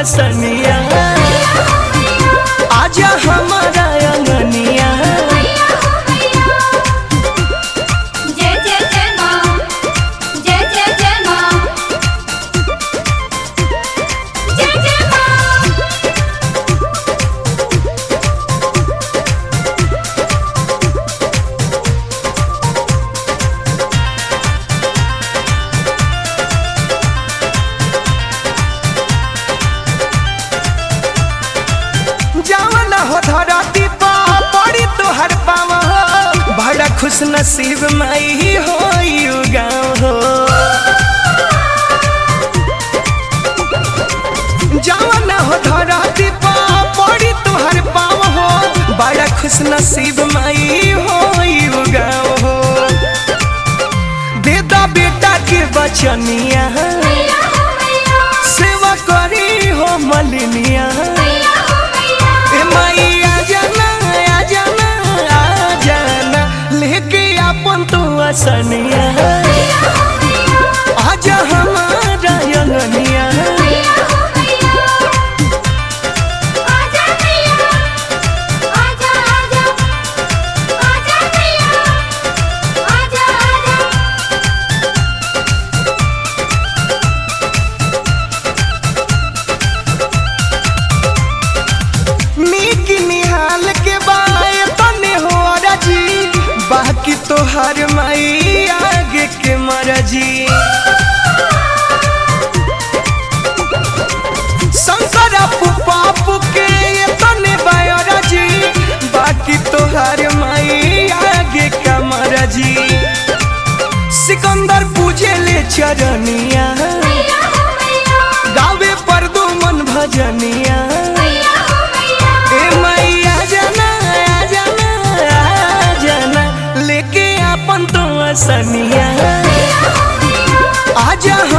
सनिया आजा हमारा अंगनिया जय जय जय माँ जय जय जय माँ जय जय माँ जावन हो धरती पा पड़ी तोहर पावा बड़ा खुश नसीब माई हो यू गाँव हो जावन हो धरती पा पड़ी तोहर पावा हो बड़ा खुश नसीब माई हो यू गाँव हो दे दा बेटा के बचनिया मैया हो मैया सेवा करी हो मलिनिया मैया हो मैया ए माई आ जाना आ जाना आ जाना लेके अपन तू असनिया मैया हो मैया आजा हमारा अंगनिया मैया हो मैया आजा मैया आजा आजा आजा मैया आजा आजा नीक निहाल के बाए तने हो राजी बाकी तो हर माई आगे के मरजी शंकर पापू के ये तने बायोराजी बाकी तो हर माई आगे का मरजी सिकंदर पूजे ले चरनिया मैया हो मैया गावे पर दो मन भजनिया मैया हो मैया ए मैया जाना आ जाना आ जाना लेके अपन तो असनिया मैया हो मैया आजा